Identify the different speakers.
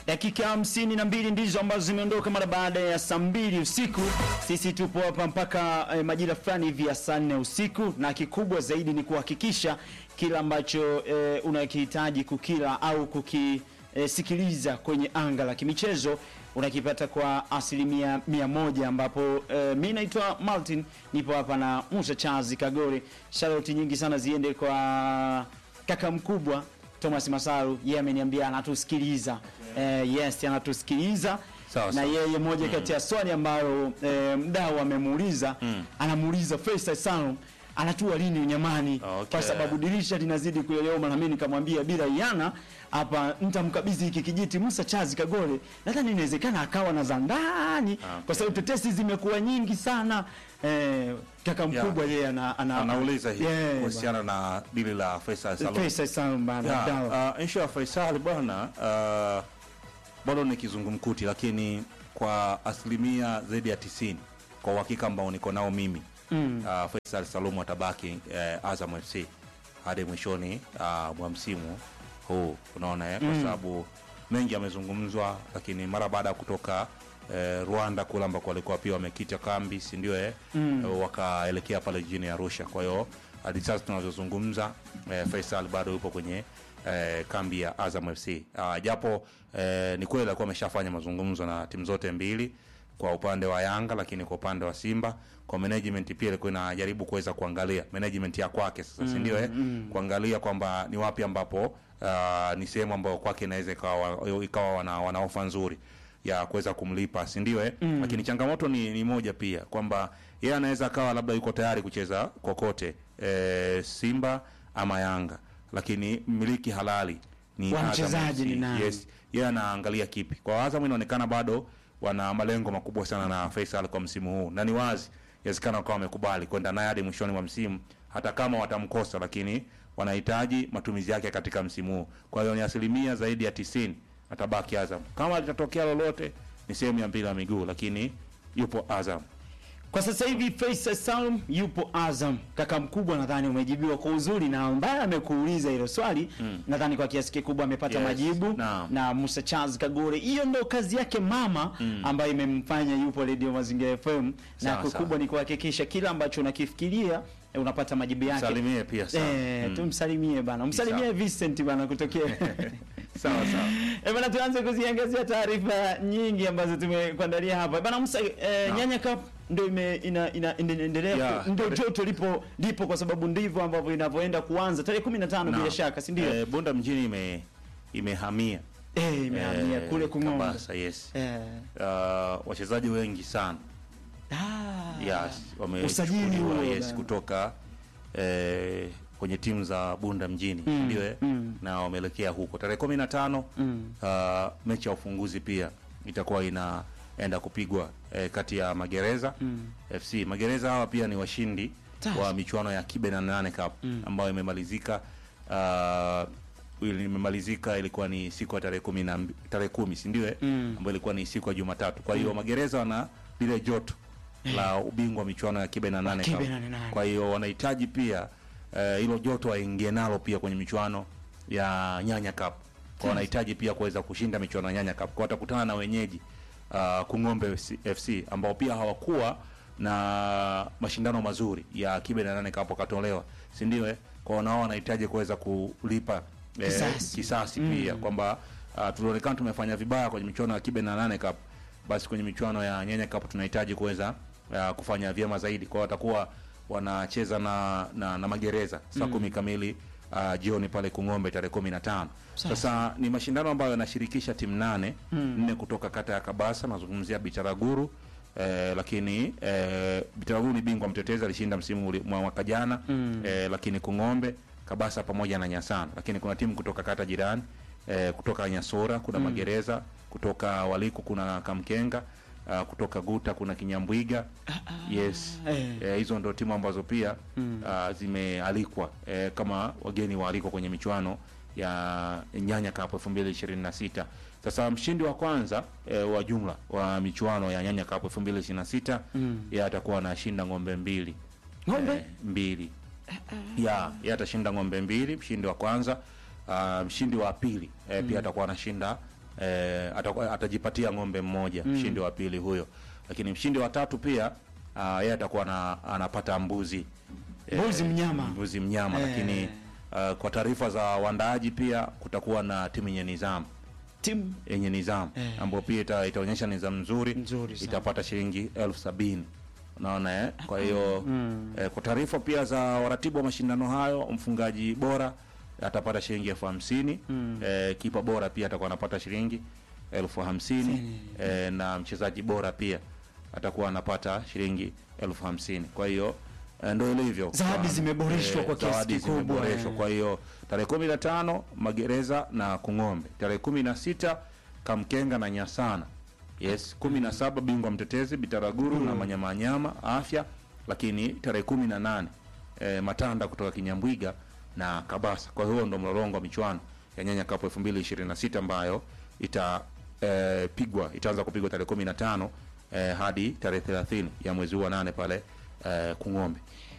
Speaker 1: Dakika hamsini na mbili ndizo ambazo zimeondoka mara baada ya saa mbili usiku. Sisi tupo hapa mpaka eh, majira fulani hivi ya saa nne usiku, na kikubwa zaidi ni kuhakikisha kila ambacho eh, unakihitaji kukila au kukisikiliza kwenye anga la kimichezo unakipata kwa asilimia mia moja ambapo eh, mi naitwa Martin, nipo hapa na Musa Chazi Kagore. Sharoti nyingi sana ziende kwa kaka mkubwa Thomas Masaru, yeye ameniambia anatusikiliza. Eh, yes, anatusikiliza
Speaker 2: Sawa,
Speaker 1: na
Speaker 2: sawa.
Speaker 1: yeye moja kati ya swali ambayo eh, mdau amemuuliza anamuuliza Faisal Salum anatua lini Unyamani
Speaker 2: Okay.
Speaker 1: kwa sababu dirisha linazidi kuyoyoma, na mimi nikamwambia bila yana hapa nitamkabidhi hiki kijiti Musa Chazi Kagore, nadhani inawezekana akawa na za ndani kwa sababu tetesi zimekuwa nyingi sana. Eh, kaka mkubwa yeye ana, ana,
Speaker 2: anauliza hii
Speaker 1: Yeah,
Speaker 2: kuhusiana na dili la Faisal
Speaker 1: bwana.
Speaker 2: Salum.
Speaker 1: Faisal Salum bana, mdau.
Speaker 2: Ya, uh, issue ya Faisal bwana uh, bado ni kizungumkuti, lakini kwa asilimia zaidi ya tisini kwa uhakika ambao niko nao mimi mm. uh, Faisal Salum atabaki uh, Azam FC hadi mwishoni uh, mwa msimu huu, unaona eh? kwa sababu mengi yamezungumzwa, lakini mara baada ya kutoka eh, Rwanda kule ambako walikuwa pia wamekita kambi, si ndio eh? wakaelekea pale jijini Arusha. Kwa hiyo hadi sasa tunavyozungumza eh, Faisal bado yupo kwenye eh, kambi ya Azam FC. Ah, japo eh, ni kweli alikuwa ameshafanya mazungumzo na timu zote mbili kwa upande wa Yanga, lakini kwa upande wa Simba kwa management pia ilikuwa inajaribu kuweza kuangalia management ya kwake sasa, si ndio eh? kuangalia kwamba ni wapi ambapo ah, ni sehemu ambayo kwake inaweza ikawa ikawa wana, wana ofa nzuri ya kuweza kumlipa si ndio eh? Lakini changamoto ni, ni moja pia kwamba yeye anaweza akawa labda yuko tayari kucheza kokote eh, Simba ama Yanga, lakini mmiliki halali ni
Speaker 1: Wa
Speaker 2: Azam
Speaker 1: mchezaji
Speaker 2: FC.
Speaker 1: ni nani?
Speaker 2: Yes, yeye anaangalia kipi. Kwa Azam inaonekana bado wana malengo makubwa sana na Faisal kwa msimu huu, na ni wazi inawezekana wakawa wamekubali kwenda naye hadi mwishoni mwa msimu, hata kama watamkosa, lakini wanahitaji matumizi yake katika msimu huu. Kwa hiyo ni asilimia zaidi ya tisini atabaki Azam. Kama litatokea lolote, ni sehemu ya mpira wa miguu, lakini yupo Azam.
Speaker 1: Kwa sasa hivi Faisal Salum yupo Azam. Kaka mkubwa, nadhani umejibiwa kwa uzuri, na ambaye amekuuliza hilo swali nadhani kwa kiasi kikubwa amepata
Speaker 2: Yes,
Speaker 1: majibu
Speaker 2: naam.
Speaker 1: na Musa Charles Kagore. Hiyo ndo kazi yake mama ambayo imemfanya yupo Radio Mazingira FM, na
Speaker 2: Sawa,
Speaker 1: kikubwa
Speaker 2: sawa.
Speaker 1: ni kuhakikisha kila ambacho unakifikiria eh, unapata majibu yake.
Speaker 2: Salimie pia sana.
Speaker 1: Eh,
Speaker 2: Mm.
Speaker 1: tumsalimie bana, msalimie
Speaker 2: Sawa.
Speaker 1: Vincent bana kutokea
Speaker 2: Sawa sawa.
Speaker 1: Eh, bana tuanze kuziangazia taarifa nyingi ambazo tumekuandalia hapa. Bana Musa, eh,
Speaker 2: Naam.
Speaker 1: Nyanya Cup ndio ime ina, ina, inaendelea
Speaker 2: Yeah.
Speaker 1: ku- ndio joto lipo lipo kwa sababu ndivyo ambavyo inavyoenda kuanza tarehe 15 bila
Speaker 2: Naam.
Speaker 1: shaka, si ndio?
Speaker 2: Eh, Bunda mjini ime imehamia
Speaker 1: Eh, imehamia
Speaker 2: eh,
Speaker 1: kule Kung'ombe.
Speaker 2: Kabasa, yes.
Speaker 1: Eh.
Speaker 2: Uh, wachezaji wengi sana
Speaker 1: Ah.
Speaker 2: yes,
Speaker 1: Usajili
Speaker 2: wamechukuliwa
Speaker 1: huo
Speaker 2: yes,
Speaker 1: bana.
Speaker 2: kutoka eh, kwenye timu za Bunda mjini
Speaker 1: Mm,
Speaker 2: ndio eh?
Speaker 1: mm.
Speaker 2: na wameelekea huko tarehe kumi na tano
Speaker 1: Mm.
Speaker 2: uh, mechi ya ufunguzi pia itakuwa inaenda kupigwa eh, kati ya Magereza
Speaker 1: Mm.
Speaker 2: FC. Magereza hawa pia ni washindi
Speaker 1: Tatu.
Speaker 2: wa michuano ya Kibe na nane Cup ambayo imemalizika uh, ili- imemalizika ilikuwa ni siku ya tarehe kumi na mbi- tarehe kumi si ndio eh?
Speaker 1: Mm.
Speaker 2: ambayo ilikuwa ni siku ya Jumatatu. Kwa hiyo Magereza wana lile joto la ubingwa wa michuano ya Kibe na nane
Speaker 1: Kibe
Speaker 2: Cup.
Speaker 1: na nane.
Speaker 2: Kwa hiyo wanahitaji pia eh, hilo joto waingie nalo pia kwenye michuano ya Nyanya Cup. Kwa wanahitaji pia kuweza kushinda michuano ya Nyanya Cup. Kwa watakutana na wenyeji uh, Kung'ombe FC ambao pia hawakuwa na mashindano mazuri ya Kibe na nane Cup wakatolewa, si ndio? eh? Kwa wanao wanahitaji kuweza kulipa eh,
Speaker 1: Kisasi.
Speaker 2: kisasi pia kwamba uh, tulionekana tumefanya vibaya kwenye michuano ya Kibe na nane Cup, basi kwenye michuano ya Nyanya Cup tunahitaji kuweza uh, kufanya vyema zaidi. Kwa hiyo watakuwa wanacheza na, na, na Magereza saa kumi kamili uh, jioni pale Kung'ombe tarehe kumi na tano. Sasa ni mashindano ambayo yanashirikisha timu nane nne kutoka kata ya Kabasa, nazungumzia Bitaraguru eh, lakini eh, Bitaraguru ni bingwa mtetezi, alishinda msimu uli- mwa mwaka jana eh, lakini Kung'ombe Kabasa pamoja na Nyasana, lakini kuna timu kutoka kata jirani eh, kutoka Nyasora kuna Magereza, kutoka Waliku kuna Kamkenga, uh, kutoka Guta kuna Kinyambwiga. Yes,
Speaker 1: eh.
Speaker 2: eh, hizo ndo timu ambazo pia uh, zimealikwa eh, kama wageni waalikwa kwenye michuano ya Nyanya Cup 2026. Sasa mshindi wa kwanza eh, wa jumla wa michuano ya Nyanya Cup 2026 yeye atakuwa anashinda ng'ombe mbili
Speaker 1: Ng'ombe?
Speaker 2: eh, mbili ya yeye atashinda ng'ombe mbili, mshindi wa kwanza. Uh, mshindi wa pili eh, pia atakuwa anashinda eh, atakuwa- atajipatia ng'ombe mmoja mshindi wa pili huyo, lakini mshindi wa tatu pia ah, yeye atakuwa na, anapata mbuzi Eh,
Speaker 1: Mbuzi mnyama.
Speaker 2: mbuzi mnyama
Speaker 1: Eh.
Speaker 2: lakini ah, kwa taarifa za waandaaji pia kutakuwa na timu yenye nizamu
Speaker 1: timu
Speaker 2: yenye nizamu
Speaker 1: Eh.
Speaker 2: ambayo pia ita, itaonyesha nizamu nzuri,
Speaker 1: Nzuri sana.
Speaker 2: itapata shilingi elfu sabini unaona eh? Kwa hiyo eh, kwa taarifa pia za waratibu wa mashindano hayo, mfungaji bora atapata shilingi elfu hamsini eh, kipa bora pia atakuwa anapata shilingi elfu hamsini eh, na mchezaji bora pia atakuwa anapata shilingi elfu hamsini kwa hiyo eh, ndo ilivyo
Speaker 1: Zawadi
Speaker 2: Kwa-
Speaker 1: zimeboreshwa kwa kiasi
Speaker 2: zawadi
Speaker 1: kikubwa,
Speaker 2: zimeboreshwa.
Speaker 1: eh.
Speaker 2: kwa hiyo tarehe kumi na tano magereza na kung'ombe tarehe kumi na sita kamkenga na nyasana yes kumi na saba bingwa mtetezi bitaraguru na manyamanyama afya lakini tarehe kumi na nane e, matanda kutoka kinyambwiga na kabasa kwa hiyo ndo mlolongo wa michuano ya nyanya kapu elfu mbili ishirini na sita ambayo ita e, pigwa itaanza kupigwa tarehe kumi na tano e, hadi tarehe thelathini ya mwezi huu wa nane pale e, kung'ombe